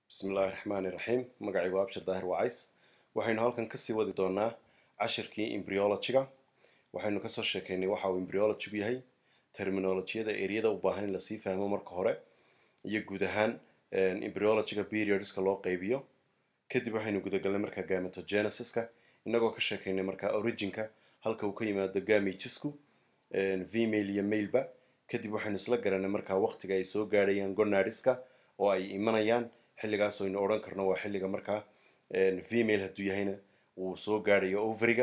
bismillaahi raxmaani raxiim magacaygu abshir daahir wacays waxaynu halkan kasii wadi doonaa cashirkii embryologyga waxaynu kasoo sheekeynay waxa uu embryologygu yahay terminolojiyada eriyada u baahan in lasii fahmo marka hore iyo guud ahaan embryologyga periodska loo qeybiyo kadib waxaynu gudagalnay markaa gametogenesiska inagoo ka sheekeynay markaa originka halka uu ka yimaado gametisku female iyo maleba kadib waxaynu isla garanay markaa waqtiga ay soo gaadhayaan gonadiska oo ay imanayaan xilligaas aynu odhan karno waa xilliga markaa female hadduu yahayna uu soo gaadhayo overiga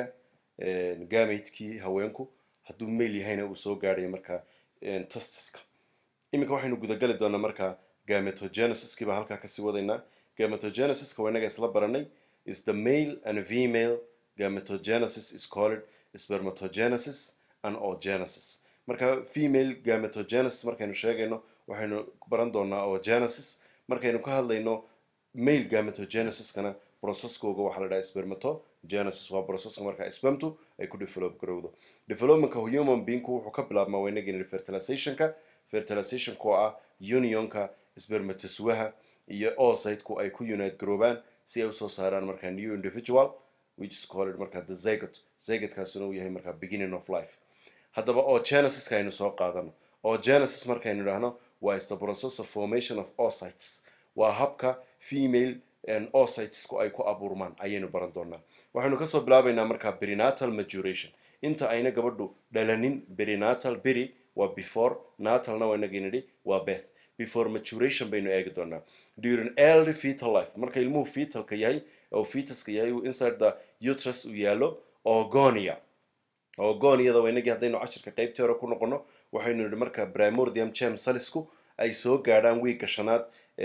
gametkii haweenku hadduu male yahayna uu soo gaadhayo markaa testiska iminka waxaynu gudagali doonaa markaa gametogenesiskii baa halkaa kasii wadaynaa gametogенesiska waa inaga isla baranay is the male and female gametogenesis is called spermatogenesis and oogenesis marka female gametogenesis markaynu sheegayno waxaynu baran doonaa oogenesis markaynu ka hadlayno male gametogeniskana processkooga waxaa la dhaha spermatogenesis waa processka markaa spermtu ay ku develop garowdo developmentka human beingku wuxuu ka bilaabmaa waynagin fertilizationka fertilizationka oo ah unionka spermatosuaha iyo oocyteku ay ku unite garoobaan si ay usoo saaraan markaa new individual which is called markaa the zygot zygotkaasina uu yahay markaa beginning of life haddaba oogenesiska aynu soo qaadano oogenesis markaynu idhaahno waa is the process of formation of oocytes waa habka female oocytesku ay ku abuurmaan ayaynu baran doonaa waxaynu kasoo bilaabaynaa markaa berinatal maturation inta ayna gabadhu dhalanin berinatal beri waa before natalna waa inagii nidhi waa beth before maturation baynu eegi doonaa during early fetal life marka ilmuhu fetalka yahay oo fetaska yahay uu inside the uterus uu yaalo ogonia ogoniada waa inagii haddaynu cashirka qeybtii hore ku noqono waxaynu nidhi marka primordium gem salisku ay soo gaadhaan wiigga shanaad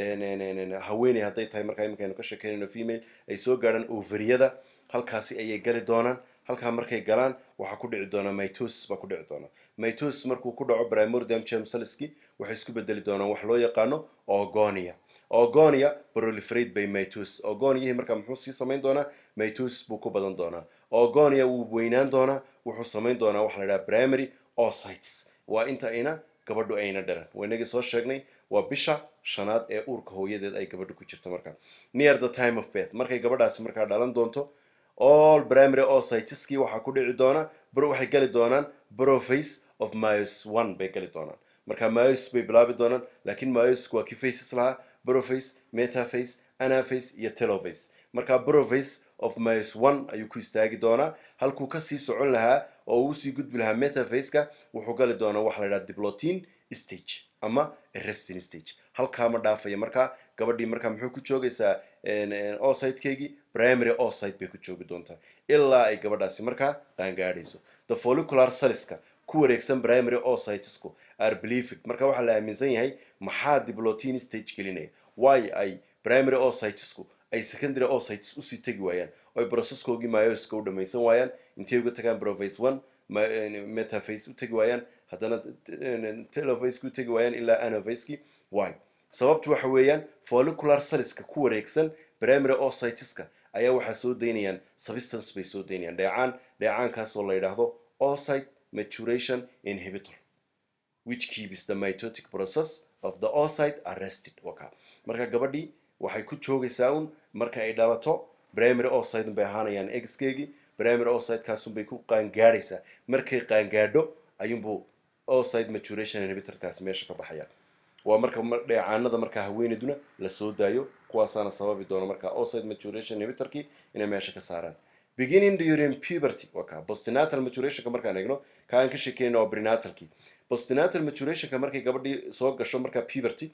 haweeney hadday tahay markaa iminkaaynu ka sheekeynayno female ay soo gaadhaan overiyada halkaasi ayay gali doonaan halkaa markay galaan waxaa ku dhici doonaa mitosis baa ku dhici doonaa mitosis markuu ku dhaco primordium gem saliski waxay isku bedeli doonaan wax loo yaqaano ogonia ogonia proliferate by mitosis ogoniyihii markaa muxuu sii samayn doonaa mitosis buu ku badan doonaa ogonia wuu weynaan doonaa wuxuu samayn doonaa waxa la dhaha primary oocytes waa inta ayna gabadhu ayna dhalan waynagii soo sheegnay waa bisha shanaad ee uurka hooyadeed ay gabadhu ku jirto markaa near the time of beth markay gabadhaasi markaa dhalan doonto all primary oocyteski waxaa ku dhici doona waxay gali doonaan broface of myos one bay gali doonaan marka myos bay bilaabi doonaan laakiin myosku waa kii faces lahaa broface metaface anaface iyo teloface marka broface of myos one ayuu ku istaagi doonaa halkuu kasii socon lahaa oo uu usii gudbi lahaa metafaceka wuxuu gali doonaa waxa la dhaha diplotin stage ama resting stage halkaa ma dhaafaya markaa gabadhii markaa muxuu ku joogaysaa oocytekeygii primary oocyte bay ku joogi doontaa ilaa ay gabadhaasi markaa qaangaadhayso the follicular saliska ku wareegsan primary oocytesku are believed marka waxaa la aaminsan yahay maxaa diplotin stage gelinaya waayo ay primary oocytesku ay secondary oocytes usii tegi waayaan oo ay processkoogii myoska u dhamaysan waayaan intay uga tagaan proface one metaface u tegi waayaan haddana telofaceki u tegi waayaan ilaa anofaceki why sababtu waxa weeyaan follicular saliska ku wareegsan primary oocyteska ayaa waxaa soo daynayaan substance bay soo daynayaan dheecaan dheecaankaasoo la yidhaahdo oocyte maturation inhibitor which keeps the mitotic process of the oocyte arrested waka marka gabadhii waxay ku joogaysaa un marka ay dhalato primary oocyte bay ahaanayaan exkeegii primary oocytekaasun bay ku qaangaadhaysaa markay qaangaadho ayuunbuu oocyte maturation inhibitorkaasi meesha ka baxaya waa marka dheecaanada markaa haweeneyduna la soo daayo kuwaasaana sababi doona markaa oocyte maturation inhibitorkii inay meesha ka saaraan beginning during puberty waa kaa postinatal maturationka markaan eegno ka aan ka sheekeynayna waa prenatalkii postinatal maturationka markay gabadhii soo gasho markaa puberty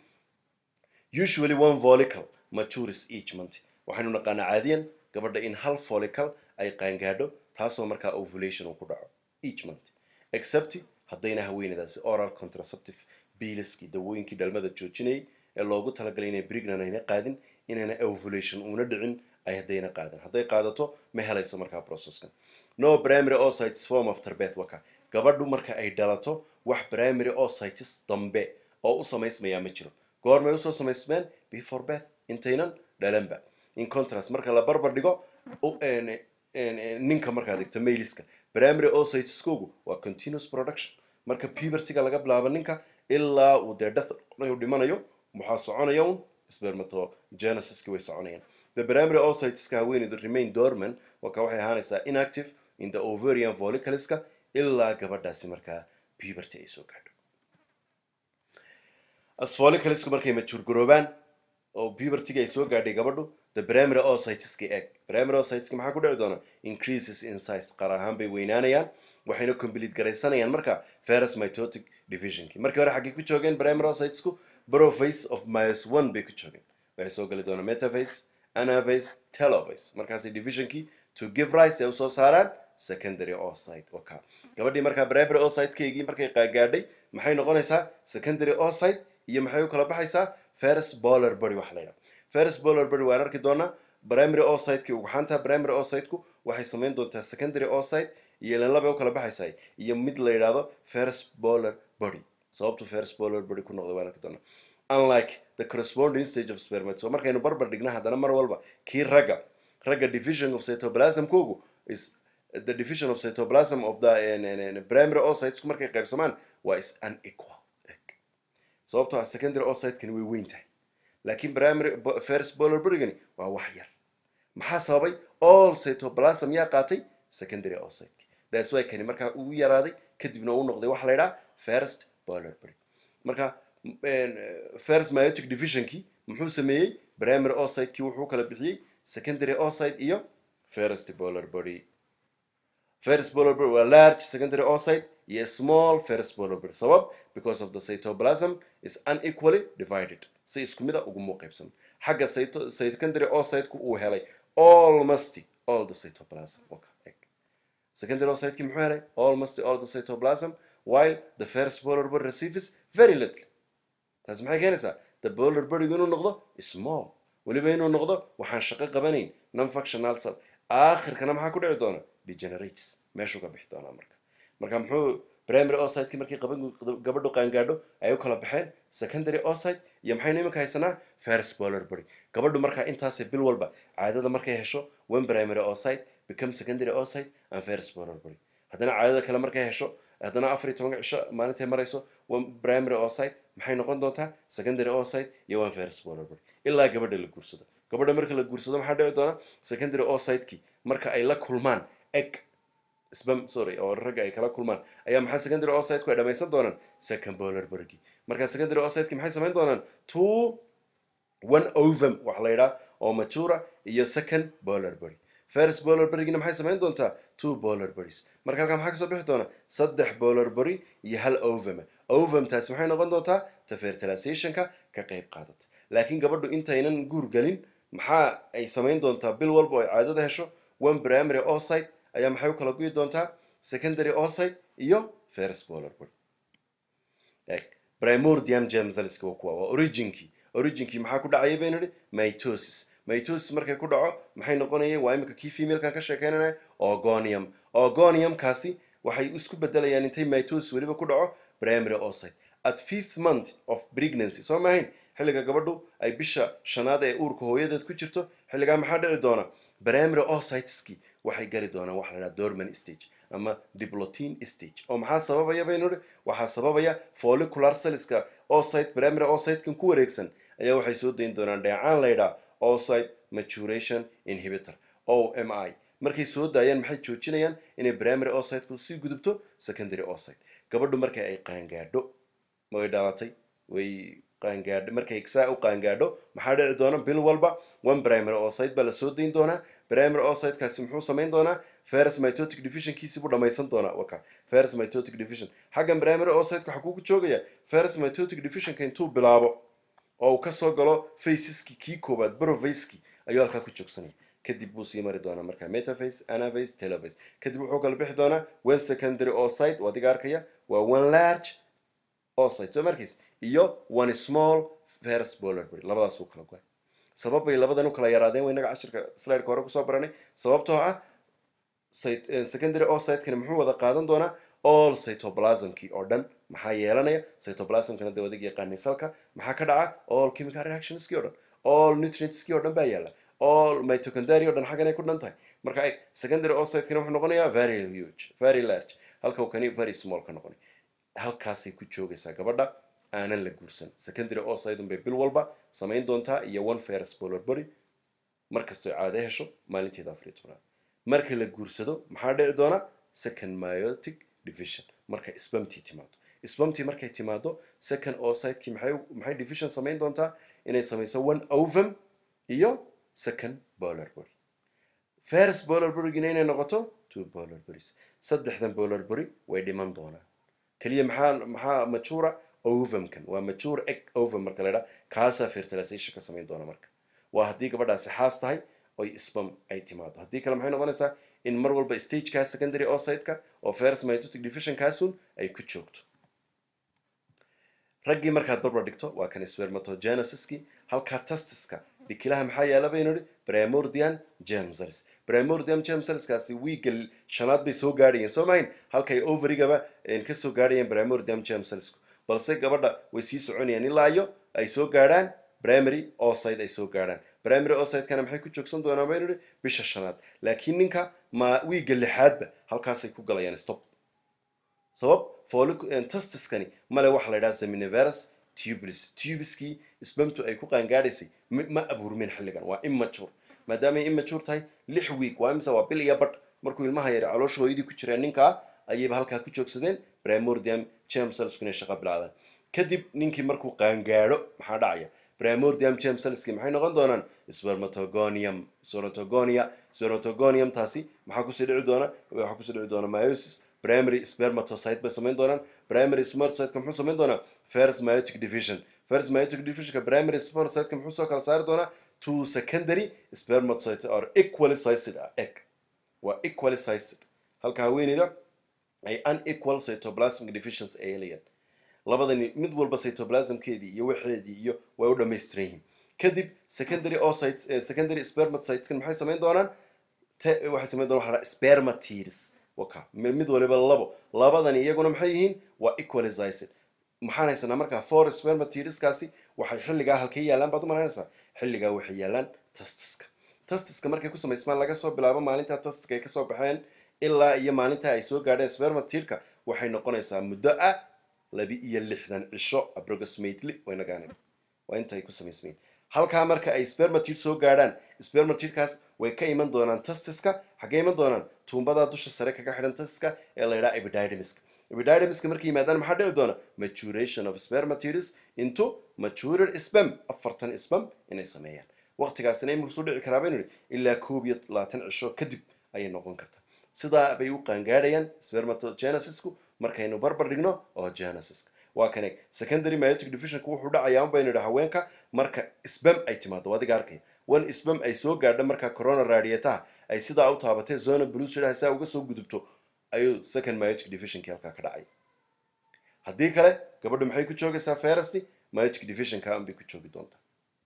usually one follicle matures each month waxaynu naqaanaa caadiyan gabadha in hal follicle ay qaangaadho taasoo markaa ovulation uu ku dhaco each month except haddayna haweenadaasi oral contraceptive biiliskii dawooyinkii dhalmada joojinayay ee loogu talagalay inay brignan ayna qaadin inayna ovulation uuna dhicin ay haddayna qaadan hadday qaadato ma helayso markaa processkan no primary oocytes form after beth waka gabadhu marka ay dhalato wax primary oocytes dambe oo u samaysmayaa ma jiro goormay usoo samaysmeen before beth intaynan dhalanba in contrast marka la barbar dhigo ninka markaad egto mailiska primary oocyteskogu waa continuous production marka pubertyga laga bilaabo ninka ilaa uu dee death dhimanayo waxaa soconaya un spermatogenesiski way soconayaan the primary oocyteska haweeneydu remain dormant waka waxay ahaanaysaa inactive in the ovarian follicleska ilaa gabadhaasi markaa puberty ay soo gaadho as folliclesku markay majuurgaroobaan oo pubertyga ay soo gaadhay gabadhu the primary oocyteska egg primary oocyteska maxaa ku dhici doona increases in size qaar ahaan bay weynaanayaan waxayna complete garaysanayaan marka ferus mitotic divisionki markii hore xaggay ku joogeen primary oocytesku prophase of myos one bay ku joogeen waxay soo gali doonaa metaphase anaphase telophase markaasi divisionkii to give rise ay usoo saaraan secondary oocyte waka gabadhii markaa primary oocytekeygii markay qaagaadhay maxay noqonaysaa secondary oocyte iyo maxay u kala baxaysaa ferus bolar body waxa la yidhaha ferus bolar body waan arki doonaa primary oocytekii ugxaanta primary oocyteku waxay samayn doontaa secondary oocyte iyo ilan labay u kala baxaysaa iyo mid la yidhaahdo ferus bolar body sababtu ferus bolar body ku noqday waan arki doonaa unlike the corresponding stage of spermate so markaynu barbar dhigna haddana mar walba kii ragga ragga division of cytoplasmkoogu is the division of cytoplasm of the primary oocytesku markay qaybsamaan waa is unequal sababtoo ah secondary oocytekani way weyn tahay laakiin primary first bolar burigani waa wax yar maxaa sababay all cytoplasm yaa qaatay secondary oocyteki that's why kani markaa uu yaraaday kadibna uu noqday waxa la yidhaha first bolar burig marka first myotic divisionkii muxuu sameeyey primary oocytekii wuxuu kala bixiyey secondary oocyte iyo first bolar body first bolar body waa large secondary oocyte iyo small first bolar body sabab because of the cytoplasm is unequally divided si isku mida uguma qaybsan xagga cyto- secondary oocyteku uu helay almost all the cytoplasm okay. secondary oocytekii muxuu helay almost all the cytoplasm while the first bolar body receives very little taasi maxay keenaysaa the bolar bodygu inuu noqdo small weliba inuu noqdo waxaan shaqo qabanayn non functional cell aakhirkana maxaa ku dhici doona degenerates meeshuu ka bixi doonaa marka marka muxuu primary oocytekii markii qaban gabadhu qaangaadho ay u kala baxeen secondary oocyte iyo maxaynu iminka haysanaa first bolar body gabadhu markaa intaasay bil walba caadada markay hesho one primary oocyte become secondary oocyte and first bolar body haddana caadada kale markay hesho haddana afar iyo tobanka cisho maalintay marayso one primary oocyte maxay noqon doontaa secondary oocyte iyo one first bolar body ilaa gabadha la guursado gabadha marka la guursado maxaa dhici doona secondary oocytekii marka ay la kulmaan egg sbam sorry oo ragga ay kala kulmaan ayaa maxaa secondary oocyteku ay dhamaysan doonaan second bolar burgi marka secondary oocyteki maxay samayn doonaan two one ovum waxa la yidhaha oo matura iyo second bolar body first bolar burgina maxay samayn doontaa two bolar bodies marka halkaa maxaa kasoo bixi doona saddex bolar body iyo hal ovum ovum taasi maxay noqon doontaa ta fertilizationka ka qayb qaadata laakiin gabadhu intaynan guur gelin maxaa ay samayn doontaa bil walba oo ay caadada hesho one primary oocyte ayaa maxay u kala guyi doontaa secondary oocyte iyo first bolar body eg primordium gemsaliska waa kuwa waa originkii originkii maxaa ku dhacaya baynu idhi mitosis mitosis markay ku dhaco maxay noqonayeen waa imika kii femalekan ka sheekeynanaya ogonium ogoniumkaasi waxay isku bedelayaan intay mitosis weliba ku dhaco primary oocyte at fifth month of pregnancy soo maahayn xilliga gabadhu ay bisha shanaad ee uurka hooyadeed ku jirto xilligaa maxaa dhici doona primary oocyteski waxay gali doonaan waxa la dhaha dorman stage ama diplotin stage oo maxaa sababaya baynu idhi waxaa sababaya follicular cellska oocyte primary oocytekan ku wareegsan ayaa waxay soo dayn doonaan dheecaan la yidhaha oocyte maturation inhibitor o m i markay soo daayaan maxay joojinayaan inay primary oocyteku sii gudubto secondary oocyte gabadhu marka ay qaangaadho way dhalatay way qaangaadho markay saa u qaangaadho maxaa dhici doona bil walba one primary oocyte baa lasoo dayn doonaa primary oocytekaasi muxuu samayn doonaa ferus mitotic divisionkiisi buu dhamaysan doonaa waka ferus mitotic division xaggan primary oocyteka waxaa kugu joogaya ferus mitotic divisionka intuu bilaabo oo uu kasoo galo faceski kii koobaad brovaski ayuu halkaa ku joogsanaya kadib buu sii mari doonaa marka metaphase anaphase telophase kadib wuxuu kala bixi doonaa one secondary oocyte oo adiga arkaya waa one large oocyte soo markiis iyo one small ferus bolar body labadaasuu kala goay sabab bay labadan u kala yaraadeen wa inaga cashirka slideka hore kusoo baranay sababtoo ah secondary oocytekani muxuu wada qaadan doonaa all cytoplasmkii oo dhan maxaa yeelanaya cytoplasmkana dee wadig yaqaanay salka maxaa ka dhaca all chemical reactionskii o dhan all nutrientskii o dhan baa yaala all mitochondria o dhan xaggan ay ku dhan tahay marka eg secondary oocytekani wuxuu noqonayaa very huge very large halka uu kani very small ka noqonay halkaasay ku joogaysaa gabadha aanan la guursan secondary oocyte unbay bil walba samayn doontaa iyo one ferus polar body markastoo caado hesho maalinteeda afar iyo tobnaad marka la guursado maxaa dhici doona second meiotic division marka spamtii timaado spamtii markay timaado second oocytekii maxay maxay division samayn doontaa inay samayso one ovum iyo second polar body first polar bodygina inay noqoto two polar bodies saddexdan polar body way dhiman doonaan keliya maxaa maxaa matura ovumkan waa mature egg ovum marka la idhaha kaasaa fertilization ka samayn doona marka waa haddii gabadhaasi xaas tahay oy spam ay timaado haddii kale maxay noqonaysaa in mar walba stageka secondary oocyteka oo first mitotic division kaasun ay ku joogto raggii markaad barbar dhigto waa kan spermatogenesiskii halkaa testiska dhikilaha maxaa yaala baynu idhi primordian germ cells primordium germ cellskaasi wiiga shanaad bay soo gaadhayeen soo mahayn halkay overigaba kasoo gaadhayeen primordium germ cellsku balse gabadha way sii soconayaan ilaa iyo ay soo gaadhaan primary oocyte ay soo gaadhaan primary oocytekana maxay ku joogsan doonaan baynu idhi bisha shanaad laakiin ninka ma wiiga lixaadba halkaasay ku galayaan stop sabab folic testiskani male waxa la yidhaha seminiverus tubulus tubuskii sbamtu ay ku qaangaadhaysay ma abuurmeen xilligan waa immature maadaamay immature tahay lix week waa imse waa bil iyo badh markuu ilmaha yara caloosha hooyadii ku jireen ninkaa ayayba halkaa ku joogsadeen primordium germ cellsku inay shaqa bilaadaan kadib ninkii markuu qaangaadho maxaa dhacaya primordium germ cellski maxay noqon doonaan spermatogonium spermatogonia spermatogonium taasi maxaa kusii dhici doona waxaa kusii dhici doona meiosis primary spermatocyte bay samayn doonaan primary spermatocyteka muxuu samayn doonaa first meiotic division first meiotic divisionka primary spermatocyteka muxuu soo kala saari doonaa two secondary spermatocyte are equally sized egg waa equally sized halka haweeneyda ay unequal cytoplasmic deficiency ay helayaan labadani mid walba cytoplasmkeedii iyo waxeedii iyo way u dhamaystiran yihiin kadib secondary oocytes secondary spermatocyteskan maxay samayn doonaan waxay samayn doonaan waxaa spermatids waka mid waliba labo labadani iyaguna maxay yihiin waa equalized maxaan haysanaa markaa for spermatidskaasi waxay xilligaa halkay yaalaan baad u malaynaysaa xilligaa waxay yaalaan testiska testiska markay ku samaysmaan laga soo bilaabo maalintaa testiska ay kasoo baxeen ilaa iyo maalintaa ay soo gaadheen spermatidka waxay noqonaysaa muddo ah laba iyo lixdan cisho approximately waynagaana waa inta ay ku samaysmayn halkaa marka ay spermatid soo gaadhaan spermatidkaas way ka iman doonaan testiska xaggay iman doonaan tuumbadaa dusha sare kaga xidhan testiska ee la yidhaha epididymiska epididymiska markay yimaadaan maxaa dhici doona maturation of spermatids into matured spam afartan spam inay sameeyaan waqtigaasina imuu soo dhici karaa baynu idhi ilaa koob iyo labaatan cisho kadib ayay noqon kartaa sidaa bay u qaangaadhayaan spermatogenesisku markaynu barbar dhigno oo genesiska waa kan eeg secondary meiotic divisionka wuxuu dhacayaa un baynu idhi haweenka marka spam ay timaado adiga arkaya one spam ay soo gaadho marka corona radiataha ay sidaa u taabatay zona brusidaha saa uga soo gudubto ayuu second meiotic divisionkii halkaa ka dhacay haddii kale gabadhu maxay ku joogaysaa ferasti meiotic divisionka unbay ku joogi doontaa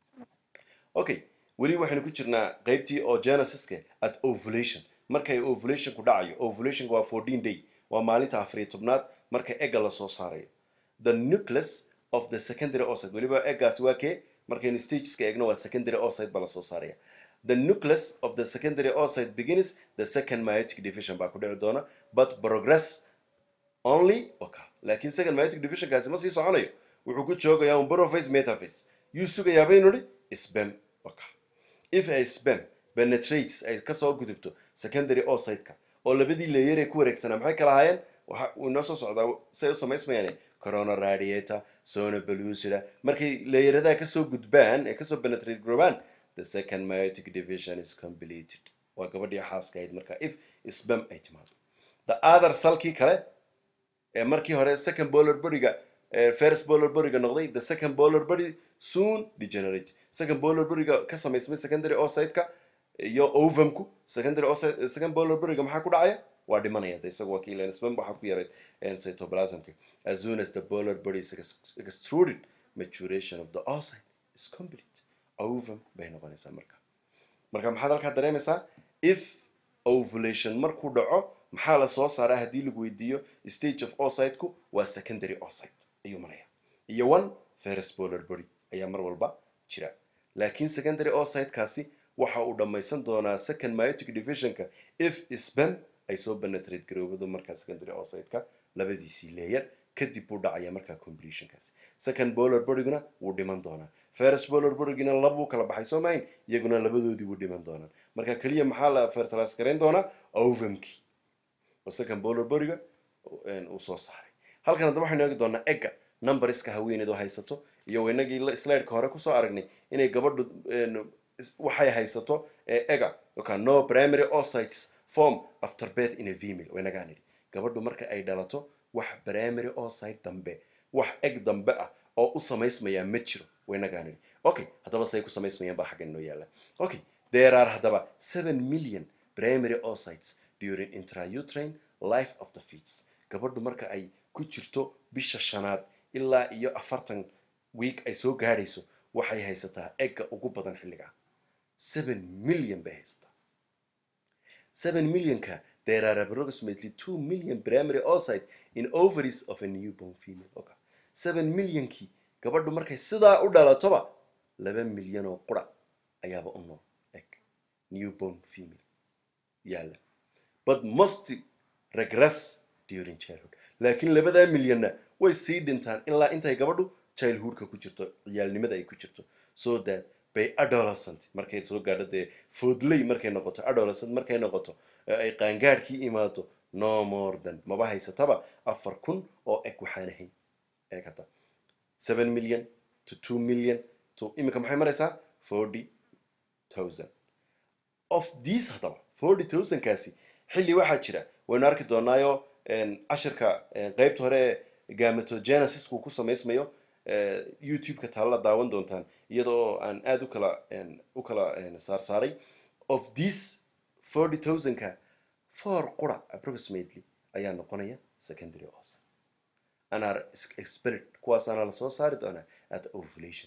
okay weli waxaynu ku jirnaa qeybtii oo genesiska at ovulation markay ovulationku dhacayo ovulationka waa fourteen day waa maalinta afariyo tobnaad marka egga lasoo saarayo the nucleus of the secondary oocyte weliba eggaasi waa kee markaynu stageska eegno waa secondary oocyte baa lasoo saaraya the nucleus of the secondary oocyte begins the second meiotic division baa ku dhici doona but progress only okay. laakiin second meiotic divisionkaasi ma sii soconayo wuxuu ku joogayaa un prophase metaphase yuu sugayaa baynu idhi spam okay. if a spam penetrates ay kasoo gudubto secondary oocyteka oo labadii leeyar ee ku wareegsanaa maxay kala ahaayeen waxa uu inoo soo socdaa say u samaysmayaan corona radiator sona belusida markay leeyaradaa kasoo gudbaan ee kasoo penetrate grobaan the second meiotic division is completed waa gabadhii xaaska ahayd marka if spam ay timaado the other salkii kale ee markii hore second bolar bodyga first bolar bodyga noqday the second bolar body soon degenerate second bolar bodyga ka samaysmay secondary oocyteka iyo ovumku secondary oocyte second bolar bodyga maxaa ku dhacaya waa dhimanaya de isaga waa kiilan spam waxaa ku yaray cytoplasmka as soon as the bolar body is extruded maturation of the oocyte is complete ovum bay noqonaysaa marka marka maxaad halkaa dareemaysaa if ovulation markuu dhaco maxaa la soo saaraa haddii lagu weydiiyo stage of oocyteku waa secondary oocyte ayuu maraya iyo one first bolar body ayaa mar walba jira laakiin secondary oocytekaasi waxa uu dhammaysan doonaa second meiotic divisionka if spam ay soo penetrate garoobado markaa secondary oocyteka labadiisii leeyar kadib buu dhacaya markaa completionkaasi second bolar boryguna wuu dhiman doonaa first bolar borygina labuu kala baxay soo mahayn iyaguna labadoodii wuu dhiman doonaan marka keliya maxaa la fertilize garayn doonaa ovumkii oo second bolar boryga uu soo saaray halkan haddaba waxaynu eegi doonaa egga numberiska haweeneedu haysato iyo inagii slideka hore kusoo aragnay inay gabadhu waxay haysato ega oka no primary oocytes form after birth in a female waynagaan idhi gabadhu marka ay dhalato wax primary oocyte dambe wax eg dambe ah oo u samaysmayaa ma jiro waynagaan idhi okay haddaba say ku samaysmayaan baa xaggan inoo yaalla okay there are haddaba seven million primary oocytes during intrauterine life of the fetus gabadhu marka ay ku jirto bisha shanaad ilaa iyo afartan week ay soo gaadhayso waxay haysataa egga ugu badan xilligaa seven million bay haysataa seven millionka there are approximately two million primary oocyte in ovaries of a newborn female okay. seven millionkii gabadhu markay sidaa u dhalatoba laba milyan oo qura ayaaba u nool eg newborn female yaalla but most regress during childhood laakiin labadaa milyanna way sii dhintaan ilaa intay gabadhu childhoodka ku jirto ciyaalnimada ay ku jirto so that by adolescent markay soo gaadho dee foodley markay noqoto adolescent markay noqoto ay qaangaadhkii imaado no more than maba haysataba afar kun oo eg waxaan ahayn eeg hadda seven million to two million to iminka maxay maraysaa forty thousand of these haddaba forty thousandkaasi xilli waxaa jira waynu arki doonaayo cashirka qeybta hore gamatogenesisku ku samaysmayo youtube-ka taalla daawan doontaan iyadoo aan aada u kala u kala saarsaaray of this forty thousandka four qura approximately ayaa noqonaya secondary osa anar expert kuwaasaana lasoo saari doonaa at ovulation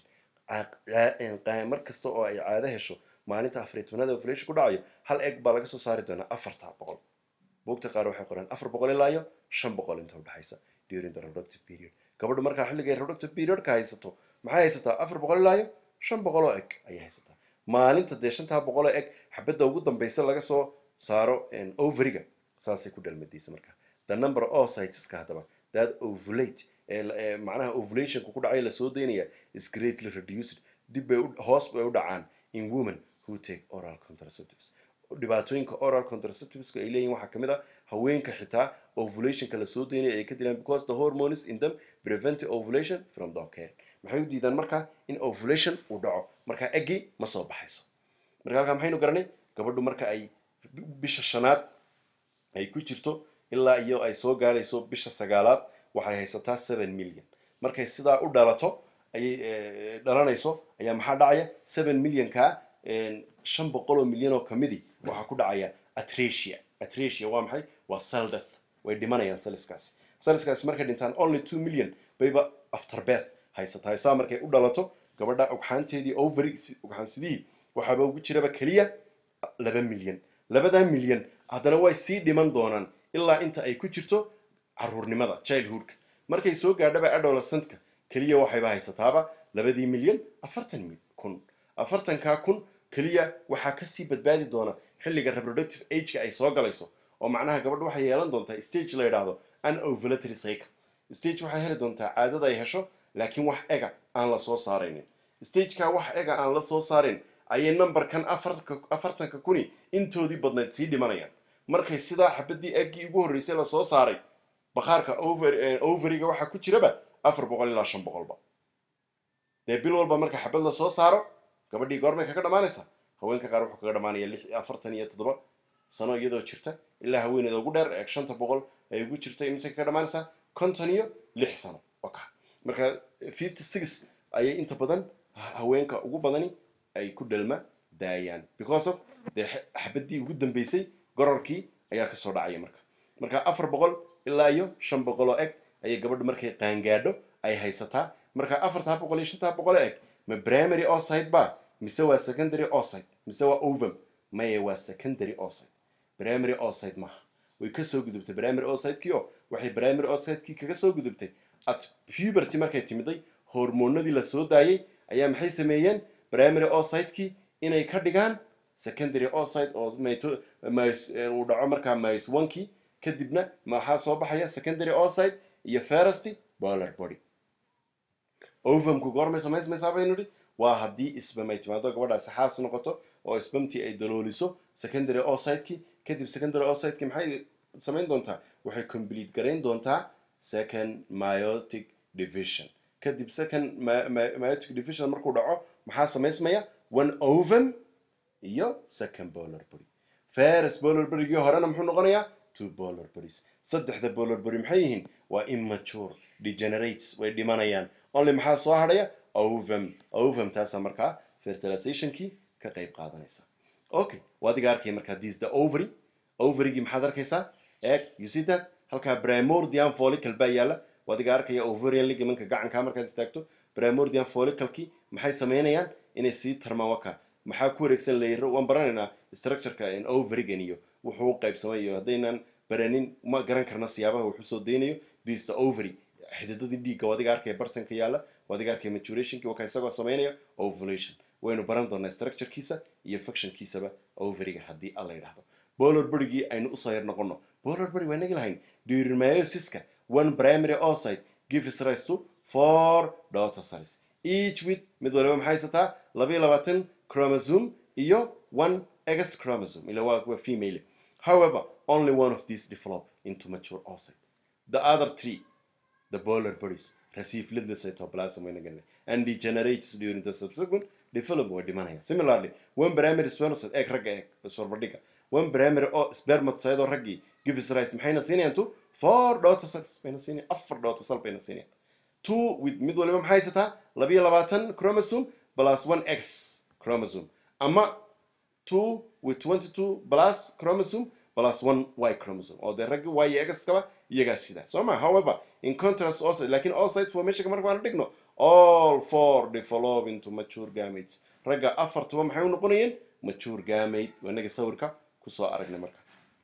mar kasta oo ay caado hesho maalinta afariy tobnaada ovulation ku dhacayo hal eg baa laga soo saari doonaa afarta boqol buugta qaar waxay qoraan afar boqol ilaa iyo shan boqol inta udhexaysa during the reproductive period gabadhu markaa xilligay reproductive periodka haysato maxay haysataa afar boqol ilaa iyo shan boqol oo eg ayay haysataa maalinta dee shantaa boqol oo eg xabadda ugu dambaysa laga soo saaro overiga saasay ku dhalmadaysa marka the number of cyteska haddaba that ovulate macnaha ovulationka ku dhacay lasoo daynaya is greatly reduced dib bay hoos bay u dhacaan in women who take oral contraceptives dhibaatooyinka oral contraceptiveska ay leeyihin waxaa kamid a haweenka xitaa ovulationka lasoo daynaya ay ka dilaan because the hormones in them prevent ovulation from the occurring maxay u diidaan marka in ovulation uu dhaco marka eggii ma soo baxayso marka halkaa maxaynu garanay gabadhu marka ay bisha shanaad ay ku jirto ilaa iyo ay soo gaadhayso bisha sagaalaad waxay haysataa seven million markay sidaa u dhalato ayay dhalanayso ayaa maxaa dhacaya seven millionka shan boqol oo milyan oo kamidii waxaa ku dhacaya atracia atracia waa maxay waa cell death way dhimanayaan saliskaasi saliskaasi markay dhintaan only two million bayba after birth haysataa saa markay u dhalato gabadha ugxaanteedii ovary ugxaansidihii waxaaba ugu jiraba keliya laba milyan labadaa milyan haddana way sii dhiman doonaan ilaa inta ay ku jirto caruurnimada childhoodka markay soo gaadhaba adolescentka keliya waxayba haysataaba labadii milyan afartan kun afartankaa kun keliya waxaa kasii badbaadi doona xilliga reproductive ageka ay soo galayso oo macnaha gabadha waxay yeelan doontaa stage la yidhaahdo unovulatory cycle stage waxay heli doontaa caadada ay hesho laakiin wax ega aan la soo saaraynin stageka wax ega aan la soo saarin ayay numberkan afartanka kuni intoodii badnayd sii dhimanayaan markay sidaa xabadii eggii ugu horreysay lasoo saaray bakhaarka overiga waxaa ku jiraba afar boqol ilaa shan boqolba dee bil walba marka xabad lasoo saaro gabadhii goormay kaga dhammaanaysaa haweenka qaar wuxuu kaga dhamaanaya lix afartan iyo toddoba sano iyadoo jirta ilaa haweeneeda ugu dheer ee shanta boqol ay ugu jirta imise kaga dhammaanaysaa konton iyo lix sano oka marka fifty six ayay inta badan haweenka ugu badani ay ku dhalma daayaan because of dee xabadii ugu dambeysay gororkii ayaa kasoo dhacaya marka marka afar boqol ilaa iyo shan boqol oo eg ayay gabadhu markay qaangaadho ay haysataa marka afartaa boqol iyo shantaa boqol oo eg ma primary oocyte ba mise waa secondary oocyte mise waa ovum maye waa secondary oocyte primary oocyte maaha way kasoo gudubtay primary oocytekii oo waxay primary oocytekii kaga soo gudubtay at puberty markay timiday hormoonadii la soo daayay ayaa maxay sameeyeen primary oocytekii inay ka dhigaan secondary oocyte oo uu dhaco markaa mis onkii kadibna maxaa soo baxaya secondary oocyte iyo first boiler body ovumku goormay samaysmaysaa baynu idhi waa haddii sbam ay timaado gabadhaasi xaas noqoto oo sbamtii ay dalooliso secondary oosidekii kadib secondary oosidekii maxay samayn doontaa waxay complete garayn doontaa second myotic division kadib second myotic division markuu dhaco maxaa samaysmaya one ovum iyo second boiler body first boiler bodygii horena muxuu noqonayaa two boiler bodies saddexda boiler body maxay yihiin waa immature degenerates way dhimanayaan only maxaa soo hadhaya ovum ovum taasaa markaa fertilizationkii ka qayb qaadanaysa okay waadiga arkay markaa this the ovary ovarygii maxaad arkaysaa eeg you see that halkaa primordian follicle baa yaala waadiga arkaya ovarian ligamanka gacankaa markaad istaagto primordian folliclekii maxay sameynayaan inay sii tarmaan waka maxaa ku wareegsan layro waan baranaynaa structureka ovarigan iyo wuxuu u qaybsamay iyo haddaynan baranin ma garan karna siyaabaha wuxuu soo daynayo this the ovary xididadii dhiigga wadiga arkaya bartanka yaalla wadiga arkaya maturationki waka isagoo sameynaya ovulation waynu baran doonaa structurekiisa iyo functionkiisaba ovariga haddii alla yidhahdo boiler bodygii aynu usoo yar noqono boiler body waa nagi lahayn during myosiska one primary oocyte gives rise to four daughter cells each with mid waliba maxay haysataa labayo labaatan chromosome iyo one x chromosome ila waa waa female however only one of these develop into mature oocyte the other three the boiler bodies receive little cytoplasm when again and degenerates during the subsequent development way dhimanaya similarly one primary spermatocyte egg ragga egg isbarbardhiga one primary oo spermatocyte oo raggii gives rise maxayna siinayaan to four daughter cells bayna siinayaan afar daughter cell bayna siinayaan two with mid waliba maxay haysataa labiyo labaatan chromosome plus one x chromosome ama two with twenty two plus chromosome plus one y chromosome oo dee raggi y x kaba iyagaa sidaa soo ma however in contrast oocyte lakin oocyte formation marka aan dhigno all four develop into mature gametes ragga afartuba maxay u noqonayeen mature gamate wanaga sawirka kusoo aragnay marka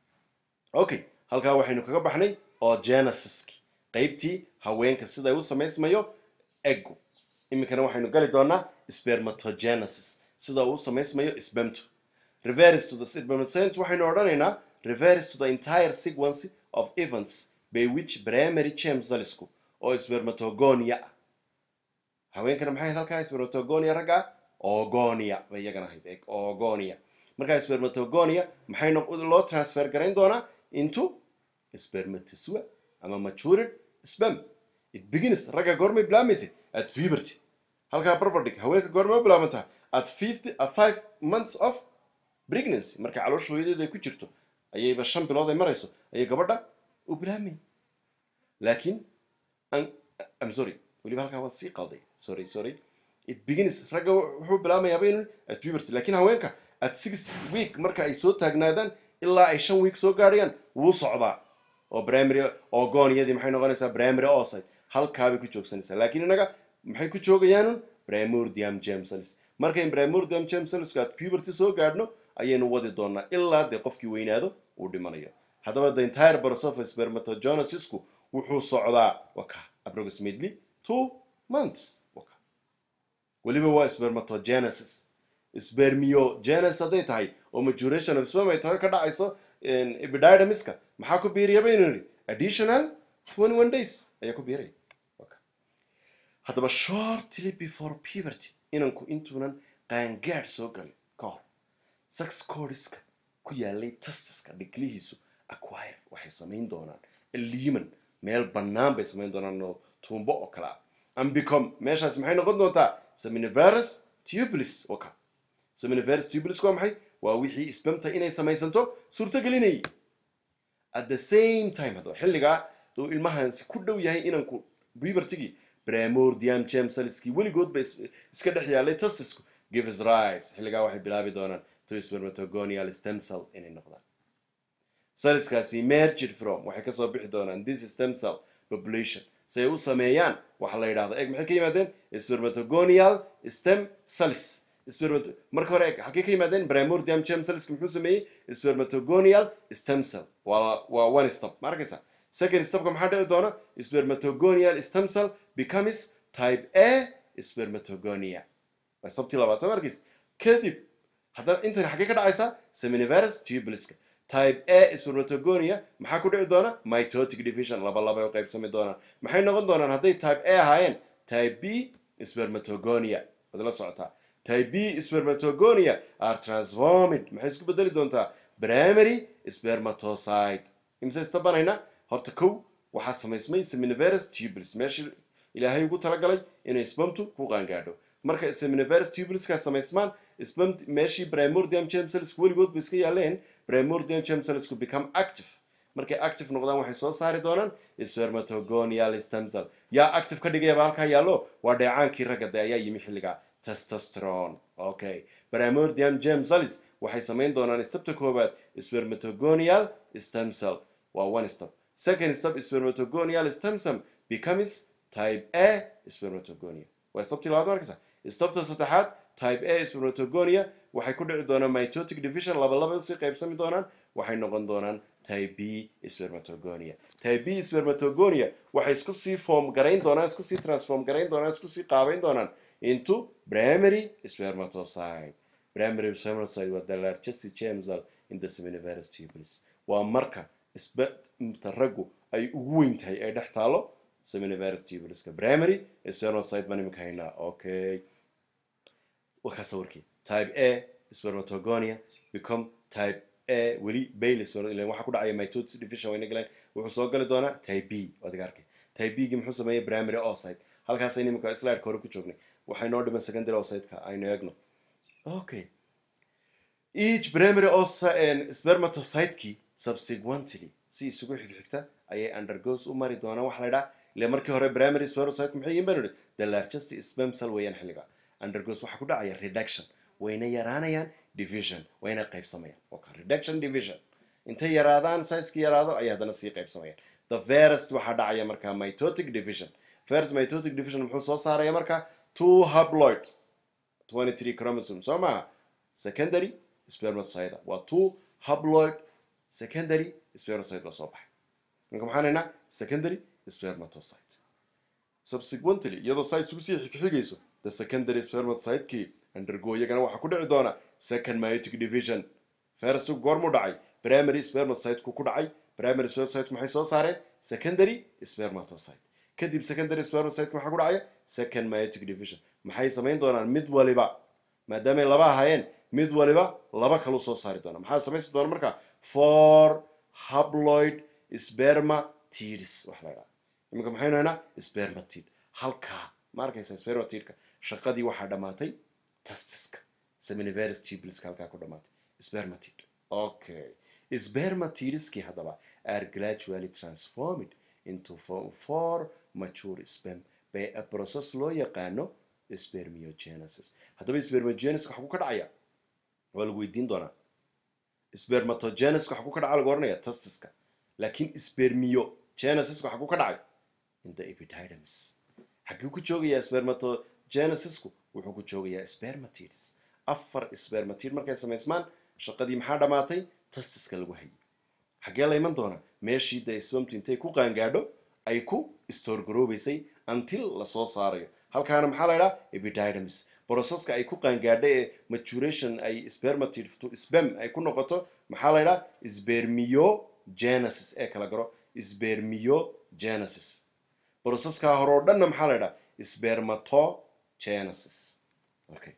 okay halkaa waxaynu kaga baxnay oo genesiski qaybtii haweenka siday u samaysmayo eggu iminkana waxaynu gali doonaa spermatogenesis sida uu u samaysmayo spermto reverse to the spermatogenesis waxaynu odhanaynaa reverse to the entire sequence of events by which primary germ cellsku oo spermatogonia ah haweenkana maxay ahayd halkaa spermatogonia ragga ogonia bay iyagana ahayd eeg ogonia markaa spermatogonia maxay loo transfer garayn doonaa into spermatozoa ama matured sperm it begins ragga goormay bilaamaysa at puberty halkaa barbardhig haweenka goormay u bilaabantaa at fifty at five months of pregnancy marka caloosha hooyadeedu ay ku jirto ayayba shan bilood ay marayso ayay gabadha u bilaamay laakiin I'm sorry weliba halkaa waan sii qalday sorry sorry it begins ragga wuxuu bilaamayaaba inu at puberty laakiin haweenka at six week marka ay soo taagnaadaan ilaa ay shan week soo gaadhayaan wuu socdaa oo primary ogoniyadii maxay noqonaysaa primary oocyte halkaabay ku joogsanaysaa laakiin innaga maxay ku joogayaanun primordium germ cells markayn primordium germ cellsku at puberty soo gaadhno ayaynu wadi doonaa ilaa dee qofkii weynaado uu dhimanayo haddaba the entire process of spermatogenesisku wuxuu socdaa waka approximately two months waka weliba waa spermatogenesis spermiogenesis hadday tahay oo maturation of sperm ay tahay ka dhacayso epididymiska maxaa ku biiriya baynu nidhi additional twenty one days ayaa ku biiraya haddaba shortly before puberty inanku intuunan qaangaadh soo galin ka hor sex codiska ku yaalay testiska dhiglihiisu acquire waxay samayn doonaan liman meel bannaan bay samayn doonaan oo tuumbo oo kale ah ambicom meeshaas maxay noqon doontaa seminiverus tubulis waka seminiverus tubulis waa maxay waa wixii spamta inay samaysanto suurtagelinayay at the same time haddaba xilligaa uu ilmahaasi ku dhow yahay inanku pubertigii primordium germ cellskii weligood ba iska dhex yaalay testisku gives rise xilligaa waxay bilaabi doonaan to spermatogonial stem cell inay noqdaan cellskaasi merged from waxay kasoo bixi doonaan this stem cell population si ay u sameeyaan waxa la yidhahdo eeg maxay ka yimaadeen spermatogonial stem cells spermato marka hore eeg halkay ka yimaadeen primordium germ cellska muxuu sameeyey spermatogonial stem cell waa waa one stop ma arkaysa second stopka maxaa dhici doona spermatogonial stem cell becomes type a spermatogonia waa stoptii labaad soo markiis kadib haddana intani xaggee ka dhacaysaa seminiverus tubuliska type a spermatogonia maxaa ku dhici doona mitotic division laba laba u qaybsami doonaan maxay noqon doonaan hadday type a ahaayeen type b spermatogonia waad la socotaa type b spermatogonia are transformed maxay isku bedeli doontaa primary spermatocyte imse istabanayna horta kow waxaa samaysmay seminiverus tubules meeshii ilaahay ugu talagalay inay spermtu ku qaangaadho marka seminiverus tubuleskaa samaysmaan sperm meeshii primordium germ cellsku weligood ba iska yaaleen primordium germ cellsku become active markay active noqdaan waxay soo saari doonaan spermatogonial stem cell yaa active ka dhigayaba halkaa yaallo waa dheecaankii ragga de ayaa yimi xilligaa testosterone okay primordium germ cells waxay samayn doonaan stepta koowaad spermatogonial stem cell waa one step second step spermatogonial stem cell becomes type a spermatogonia waa steptii labaad markaysa stepta saddexaad type a spermatogonia waxay ku dhici doonaan mitotic division laba laba usii qaybsami doonaan waxay noqon doonaan type b spermatogonia type b spermatogonia waxay isku sii form garayn doonaan isku sii transform garayn doonaan isku sii qaabayn doonaan into primary spermatocyte primary spermatocyte waa the largest germ cell in the seminiverus tubules waa marka isbata raggu ay ugu weyn tahay ay dhex taalo seminiverus tubuleska primary spermatocyte baan imika haynaa okay wakaa sawirkii type a spermatogonia become type a weli baylis waxaa ku dhacaya mitosis division wayna galeen wuxuu soo gali doonaa type b adiga arkay type b gi muxuu sameeyey primary oocyte halkaasaynu imika slideka hore ku joognay waxay noo dhiman secondary oocyteka aynu eegno okay each primary oocyte spermatocytekii subsequently si isugu xigxigta ayay undergoes u mari doonaan waxa la idhaha ile markii hore primary spermatocyte maxay yihiin banu the largest sperm cell weeyaan xilliga undergoes waxaa ku dhacaya reduction wayna yaraanayaan division wayna qaybsamayaan okay reduction division intay yaraadaan sizeki yaraado ayay haddana sii qaybsamayaan the first waxaa dhacaya markaa mitotic division first mitotic division muxuu soo saaraya markaa two haploid 23 chromosome soo maha secondary spermatocyte waa two haploid secondary spermatocyte la soo baxay marka maxaan haynaa secondary spermatocyte subsequently iyadoo saa isugu sii xigxigayso the secondary spermatocytekii undergo iyagana waxaa ku dhici doona second myotic division first goormuu dhacay primary spermatocyteku ku dhacay primary spermatocyte maxay soo saareen secondary spermatocyte kadib secondary spermatocyte maxaa ku dhacaya second myotic division maxay samayn doonaan mid waliba maadaamay laba ahaayeen mid waliba laba kalu soo saari doona maxaa samaysi doona marka for haploid spermatids wax la ydhaha iminka maxaynu haynaa spermatid halkaa ma arkaysa spermatidka shaqadii waxaa dhammaatay tastiska seminiverus tubuleska halkaa ku dhammaatay spermatid okay spermatidskii haddaba are gradually transformed into four mature sperm by a process loo yaqaano spermiogenesis haddaba spermiogenesis waxa ku ka dhacaya waa lagu weydiin doonaa spermatogenesis waxa ku ka dhaca lagu oranaya tastiska laakiin spermiogenesis waxa ku ka dhacay in the epididymis xaguu ku joogayaa spermatogenesisku wuxuu ku joogayaa spermatids afar spermatid markay samaysmaan shaqadii maxaa dhammaatay tastiska lagu hayay xaggee la iman doona meeshii dee spermtu intay ku qaangaadho ay ku storgaroobaysay until lasoo saarayo halkaana maxaa la ydhaha epididymis broceska ay ku qaangaadho ee maturation ay spermatid to sperm ay ku noqoto maxaa la ydhaha spermiogenesis ee kala garo spermiogenesis broceskaa hore oo dhanna maxaa la ydhaha spermatogenesis okay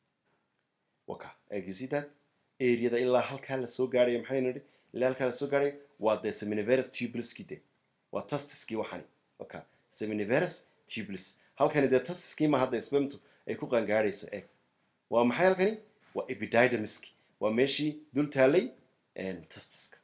waka you see that areada ilaa halkaa lasoo gaadhayo maxaynu idhi ilaa halkaa lasoo gaadhayo waa dee seminiverus tubuleski de waa tastiskii waxani waka seminiverus tubules halkani dee tastiskii ma hadda spermtu ay ku qaangaadhayso eg waa maxay halkani waa epididymiski waa meeshii dul taalay tastiska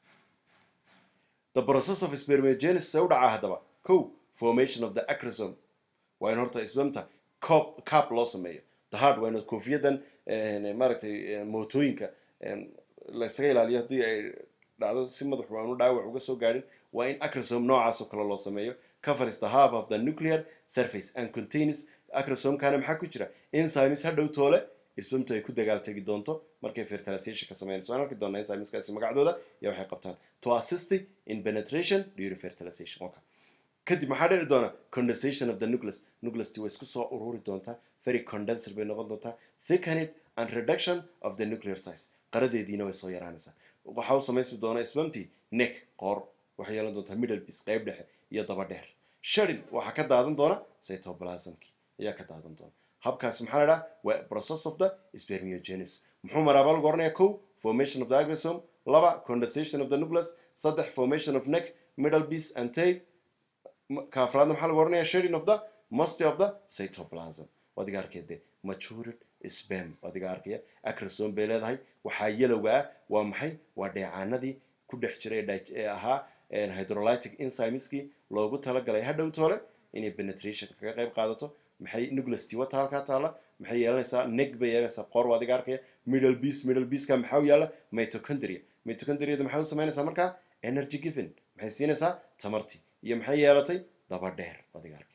the process of spermiogenesis u dhacaa haddaba ko formation of the acrosome waa in horta spermta cop cap loo sameeyo the hard waa in koofiyadan maaragtay mootooyinka laysaga ilaaliyo haddii ay dhacdo si madaxu aanu dhaawac uga soo gaadhin waa in acrosome noocaasoo kale loo sameeyo covers the half of the nuclear surface and contains acrosomekana maxaa ku jira enzymes hadhow toole spermtu ay ku dagaal tegi doonto markay fertilization ka sameynayso waan arki doonaa enzymeskaasi magacdooda iyo waxay qabtaan to assist in penetration during fertilization okay. kadib maxaa dhici doona condensation of the nucleus nucleus way isku soo ururi doontaa very condenser bay noqon doontaa thickened and reduction of the nuclear size qaradeediina way soo yaraanaysaa waxaa u samaysmi doona spermti neck qoor waxay yeelan doontaa middle piece qayb dhexe iyo daba dheer shadin waxaa ka daadan doona cytoplasmki ayaa ka daadan doona habkaasi maxaa la dhaha waa process of the spermiogenesis muxuu maraa baa lagu oranayaa kow formation of the agrosome laba condensation of the nucleus saddex formation of neck middle piece and tail ka afraadna maxaa lagu oranayaa shading of the musty of the cytoplasm adiga arkeede matured sperm adiga arkaya acrosome bay leedahay waxaa yelowga ah waa maxay waa dheecaanadii ku dhex jiray ee ahaa hydrolytic enzymeski loogu talagalay hadhow toole inay penetration kaga qayb qaadato maxay nucleus tiwata halkaa taala maxay yeelanaysaa neck bay yeelanaysaa qoor waa adiga arkaya middle piece middle pieceka maxaa u yaala mitochondria mitochondriada maxay u samaynaysaa markaa energy given maxay siinaysaa tamartii iyo maxay yeelatay daba dheer adiga arkaya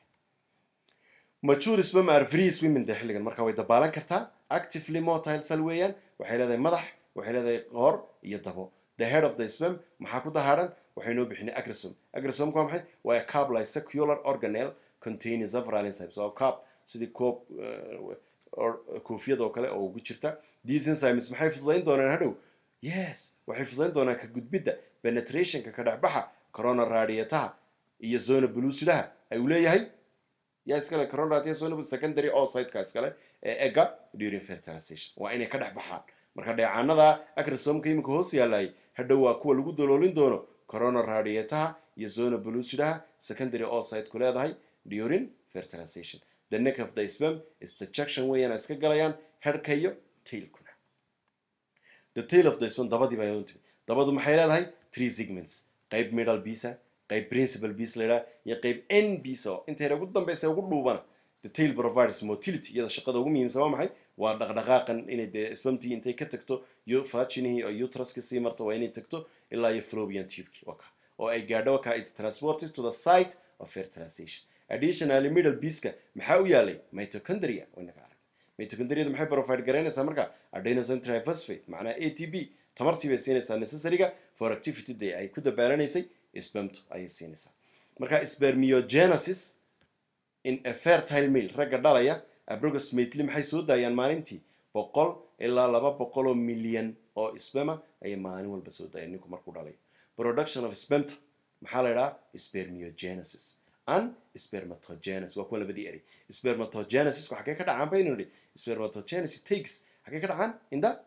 mature sperm are free swimming de xilligan marka way dabaalan kartaa actively motile cell weeyaan waxay leedahay madax waxay leedahay qoor iyo dabo the head of the sperm maxaa ku dahaaran waxay noo bixinay agrosome agrosomeka waa maxay waa a cup like secular organelle containing several enzymes oo cup sidii koob koofiyad oo kale oo ugu jirta these enzymes maxay fududayn doonaan hadhow yes waxay fududayn doonaan ka gudbidda penetrationka ka dhexbaxa corona radiataha iyo zona blusidaha ay uu leeyahay yaa iskale corona radiata zona secondary oocyteka iskale ee egga during fertilization waa inay ka dhex baxaan marka dheecaanada acrosomka iminka hoos yaalay hadhow waa kuwa lagu daloolin doono corona radiataha iyo zona blusidaha secondary oocyteku leedahay during fertilization the neck of the sperm is the junction weeyaan iska galayaan herka iyo tailkuna the tail of the sperm dabadii baa timi dabadu maxay leedahay three segments qayb middle bisa qayb principal piece la yidhaha iyo qayb n bisa oo intayna ugu dambeysa ugu dhuubana the tail provides motility iyada shaqada ugu muhiimsan waa maxay waa dhaqdhaqaaqan inay dee spermtii intay ka tagto iyo vaginihii oo uteruska sii marto waa inay tagto ilaa iyo fallopian tubeki waka oo ay gaadho waka it transported to the site of fertilization additionally middle pieceka maxaa u yaalay mitochondria waynaga arag mitochondriada maxay provide garaynaysaa marka adenosine triphosphate macnaha a t b tamartii bay siinaysaa necessaryga for activity day ay ku dabaaranaysay spermto ayay siinaysaa marka spermiogenesis in a fertile male ragga dhalaya approximately maxay soo daayaan maalintii boqol ilaa laba boqol oo milyan oo sperma ayay maalin walba soo daayaan ninku markuu dhalayo production of spermta maxaa la idhaha spermiogenesis and spermatogenesis waa kuwa labadii eri spermatogenesis xagee ka dhacaan baynu nidhi spermatogenesis takes xagee ka dhacaan in the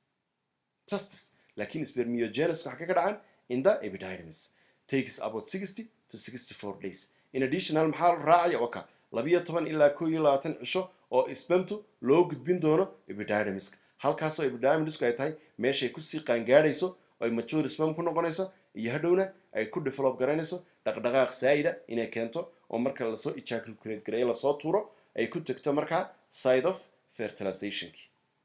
testis laakiin spermiogenesis xagee ka dhacaan in the epididymis takes about sixty to sixty four days in additional maxaa raacaya waka labiyo toban ilaa koo iyo labaatan cisho oo spermtu loo gudbin doono epididymiska halkaasoo epididymisku ay tahay meeshay kusii qaangaadhayso ay mature sperm ku noqonayso iyo hadhowna ay ku develop garaynayso dhaqdhaqaaq saa'ida inay keento oo marka lasoo ejaculate gareeyo lasoo tuuro ay ku tegto markaa side of fertilizationki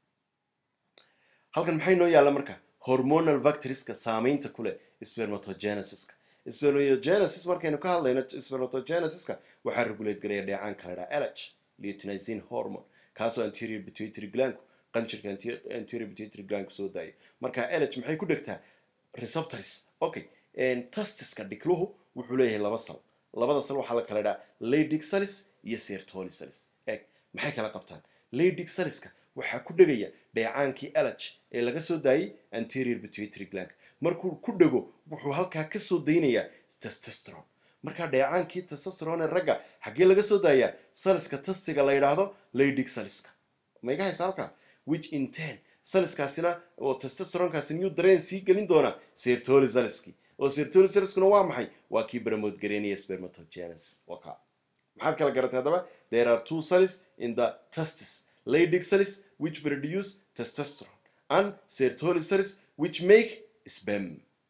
halkan maxay noo yaalla marka hormonal vectorska saamaynta ku leh spermatogenesiska spermatogenesis markaynu ka hadlayno spermatogenesiska waxaa regulate gareeya dheecaanka la dhaha lh luteinizine hormone kaasoo anterior pituitary gland qanjirka anterior pituitary gland soo daaya marka lh maxay ku dhegtaa receptors okay testiska dhikluhu wuxuu leeyahay laba sal labada sal waxaa la kala dhaha leydig salis iyo sertoli salis eeg maxay kala qabtaan leydig saliska waxaa ku dhegaya dheecaankii lh ee laga soo daayay anterior pituitary gland markuu ku dhego wuxuu halkaa ka soo daynayaa testosterone markaa dheecaankii testosterone ragga xaggee laga soo daayaa saliska tastiga la yidhaahdo leydig saliska ma iga haysa halkaa which in ten saliskaasina oo testosteronkaasi new dareen sii gelin doona sertoli saliski oo sertoli saliskuna waa maxay waa kii baramood gareynaya spermatogenesis waka maxaad kala garatay haddaba there are two cells in the testis leydig cells which produce testosterone and sertoli cells which make sperm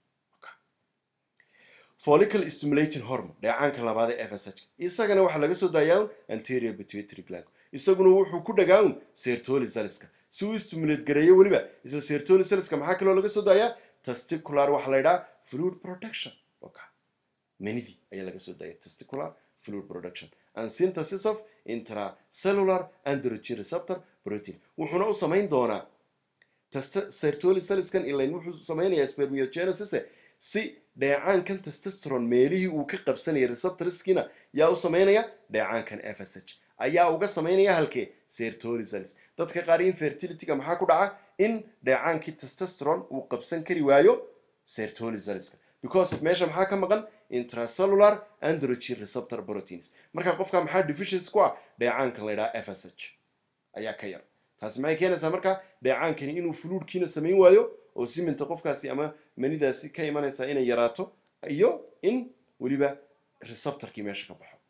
follicle stimulating hormone dheecaanka labaad ee fsh isagana waxaa laga soo daayaa anterior pituitary gland isaguna wuxuu ku dhagaa un sertoli cellska si uu stimulate gareeyo weliba isla sertoli cellska maxaa kaloo laga soo daayaa testicular waxaa la yidhaha fluid production okay. manidii ayaa laga soo daaya testicular fluid production and synthesis of intracellular androgen receptor protein wuxuuna u samayn doonaa sertoli cellskan ilayn wuxuu samaynayaa spermiogenesis si dheecaankan testosteron meelihii uu ka qabsanaya receptorskiina yaa u samaynaya dheecaankan fsh ayaa uga samaynaya halkee sertoli cells dadka qaar infertilityga maxaa ku dhaca in dheecaankii testosteron uu qabsan kari waayo sertolizalska because of meesha maxaa ka maqan intracellular androgen receptor proteins marka qofka maxaa deficiency ku ah dheecaankan la yidhaha fsh ayaa ka yar taasi maxay keenaysaa marka dheecaankani inuu fluudkiina samayn waayo oo siminta qofkaasi ama manidaasi ka imanaysaa inay yaraato iyo in weliba receptorkii meesha ka baxo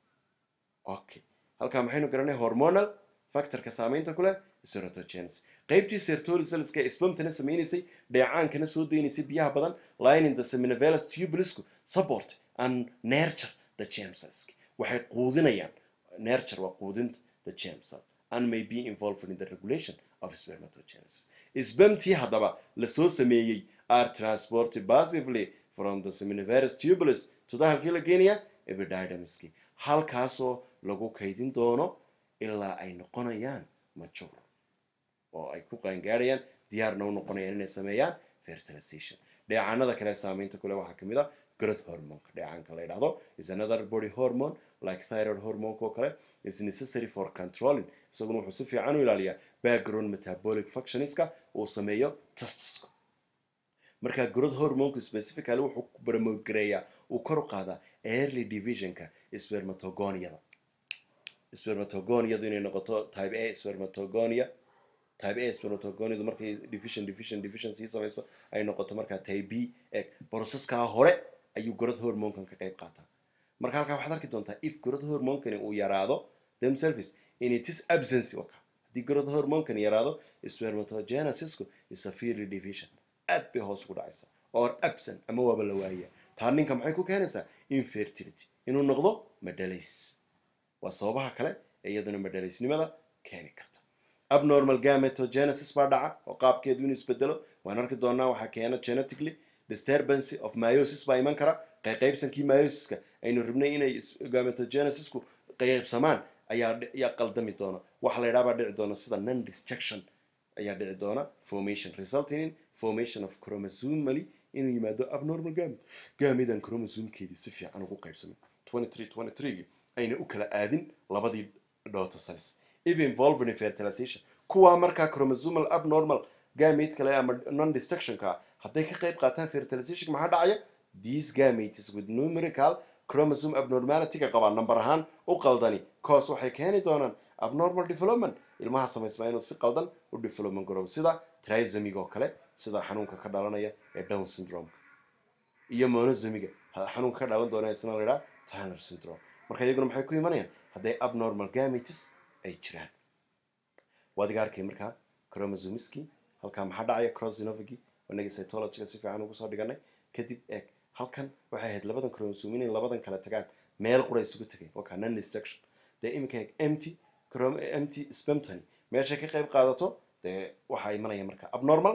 okay halkaa maxaynu garanay hormonal factorka saameynta ku leh serotogenesis qaybtii sertolicelska ee spamtana samaynaysay dheecaankana soo daynaysay biyaha badan lining the seminivelus tubulusku support and nurture the germ cells waxay quudinayaan nurture waa quudinta the germ cell and may be involved in the regulation of spermatogenesis spamtii haddaba lasoo sameeyey are transported passively from the seminiverus tubulus to the halkii la geenaya epididymiski halkaasoo lagu kaydin doono ilaa ay noqonayaan majuur oo ay ku qaangaadhayaan diyaarna u noqonayaan inay sameeyaan fertilization dheecaanada kale saameynta kule waxaa kamid a growth hormonka dheecaanka la yidhahdo is another body hormone like thyroid hormonka oo kale is necessary for controlling isaguna wuxuu si fiican u ilaaliyaa background metabolic functionska uu sameeyo testisku marka growth hormonku specifically wuxuu promogareeyaa uu kor u qaadaa early divisionka spermatogoniada spermatogoniadu inay noqoto type a spermatogonia type a spermatogoniadu markay division division division sii samayso ay noqoto markaa type b ee processkaa hore ayuu growth hormonkan ka qayb qaataa marka halkaa waxaad arki doontaa if growth hormonkani uu yaraado themselves in its absence waka haddii growth hormonkani yaraado spermatogenesisku is severely division aad bay hoos ugu dhacaysaa or absent ama waaba la waaya taa ninka maxay ku keenaysaa infertility inuu noqdo madhalays waa sababaha kale ee iyaduna madhalaysnimada keeni karta abnormal gametogenesis baa dhaca oo qaabkeedu inuu isbedelo waan arki doonaa waxaa keena genetically disturbance of myosis baa iman kara qayqaybsankii myosiska aynu rabnay inay gametogenesisku qaybsamaan ayaa ayaa qaldami doona waxa la yidhaha baa dhici doona sida non destruction ayaa dhici doona formation resulting in formation of chromosomally inuu yimaado abnormal gamete gamedan chromosomkeedii si fiican ugu qaybsamay 23 23 ayna u kala aadin labadii daughter cells if involved in fertilization kuwaa markaa chromosomal abnormal gamete kale ama non destructionka hadday ka qayb qaataan fertilization maxaa dhacaya these gametes with numerical chromosome abnormalityga qabaa number ahaan u qaldani cause waxay keeni doonaan abnormal development ilmaha samaysmaa inuu si qaldan u development garobo sida trisomiga oo kale sida xanuunka ka dhalanaya ee down syndromeka iyo monosomiga xanuunka ka dhalan doona isna la yidhaha tyner syndrome marka iyaguna maxay ku imanayaan hadday abnormal gametes ay jiraan waadiga arkay markaa chromosomiski halkaa maxaa dhacaya crossinovigi inagii cytologyga si fiican ugu soo dhiganay kadib eeg halkan waxay ahayd labadan chromosome inay labadan kala tagaan meel qura isugu tagay wakaa non destruction dee iminka eeg empty chrom empty spemtony meeshay ka qayb qaadato dee waxaa imanaya marka abnormal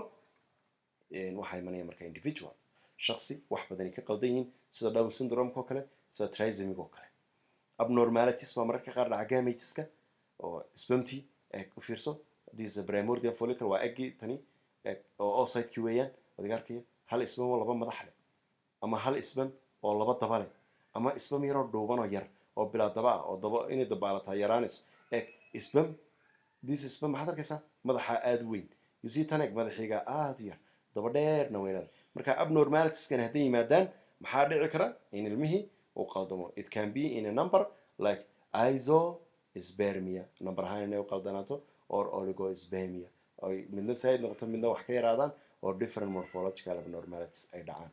waxaa imanaya marka individual shaksi wax badani ka qaldan yihiin sida down syndromeka oo kale sida trisomiga oo kale abnormalities baa mararka qaar dhaca gameteska oo spemty eeg u fiirso this primordial follicle waa eggii tani eeg oo oosidekii weeyaan adiga arkaya hal isbam oo laba madax leh ama hal isbam oo laba daba leh ama isbam yaroo dhuuban oo yar oo bilaa daba ah oo daba inay dabaalataa yaraanayso eeg isbam this isbam maxaad arkaysaa madaxaa aada u weyn yusi tan eeg madaxiiga aada u yar daba dheerna weynada marka abnormalitieskan hadday yimaadaan maxaa dhici kara in ilmihii uu qaldamo it can be in a number like isospermia number ahaan inay u qaldanaato or oligospermia oy midna saaid noqoto midna wax ka yaraadaan oo different morphological abnormalities ay dhacaan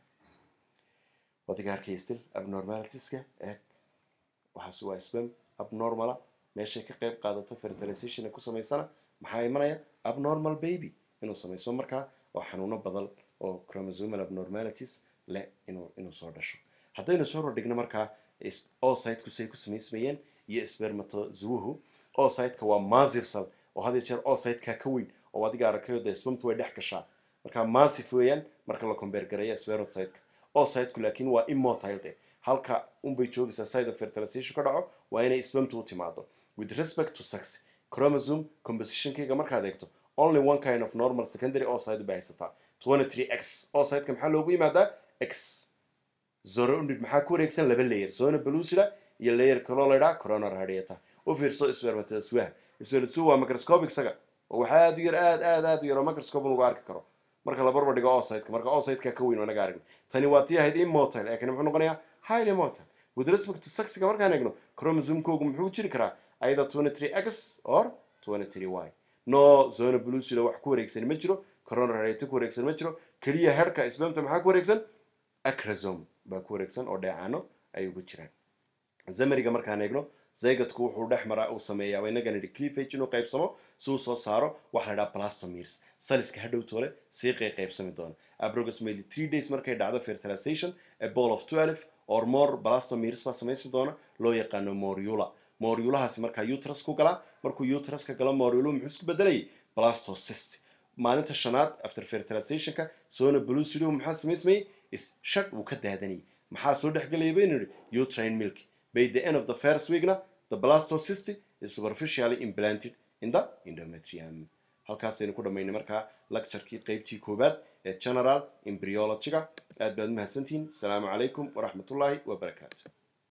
wadiga arkay still abnormalitiska eeg waxaas waa sperm abnormala meeshay ka qayb qaadato fertilization ku samaysana maxaa imanaya abnormal baby inuu samaysmo markaa oo xanuuno badan oo chromosomal abnormalities leh inuu inuu soo dhasho haddaynu soo hordhigno markaa oocyteku say ku samaysmayeen iyo spermatozoahu oocyteka waa massive cell oo had iyo jeer oocyteka ka weyn oo adiga arakayo dee spamtu way dhex gashaa marka massive weeyaan marka la combeer gareeya spermatocyteka oocyteku laakiin waa immotile de halka unbay joogaysaa side of fertilization ka dhaco waa inay spamtu u timaado with respect to sex chromosome compositionkayga markaad eegto only one kind of normal secondary oocyte bay haysataa 23 x oocyteka maxaa loogu yimaadaa x zoronid maxaa ku wareegsan laba layer zona belusida iyo layer kaloo la ydhaa coronal radiata u fiirso spermatozoa spermatozoa waa microscopic isaga oo waxaa aad u yar aad aad aad u yar oo microscope lagu arki karo marka la barbar dhigo oosideka marka oosideka ka weyn oo naga aragno tani waa tii ahayd immotile ee kani muxuu noqonayaa highly motile with respect to sexiga markaan eegno chromosomekoogu muxuu jiri karaa either 23 x or 23 y no zona blucida wax ku wareegsan ma jiro coronary rate ku wareegsan ma jiro keliya herka spermta maxaa ku wareegsan acrosome baa ku wareegsan oo dheecaano ay ugu jiraan zamariga markaan eegno zygodku wuxuu dhex maraa uu sameeyaa waa inaga nidhi cleavage inuu qaybsamo si uu soo saaro waxa la dhaha blastomeres saliska hadhow toole sii qey qaybsami doona approximately three days markay dhacdo fertilization a ball of 12 or more blastomeres baa samaysi doona loo yaqaano moriula moriulahaasi markaa uterus ku galaa markuu uterus ka galo moriulu muxuu isku bedelayay blastocyst maalinta shanaad after fertilizationka sona blucido maxaa samaysmayay is shag uu ka daadanayay maxaa soo dhexgelaya baynu yidhi utrain milk by the end of the first weekna the blastocyst is superficially implanted in the endometrium halkaasaynu ku dhammaynay markaa lecturekii qeybtii koowaad ee general embryologyga aad baad mahadsantihiin asalaamu calaykum waraxmatullaahi wabarakaatu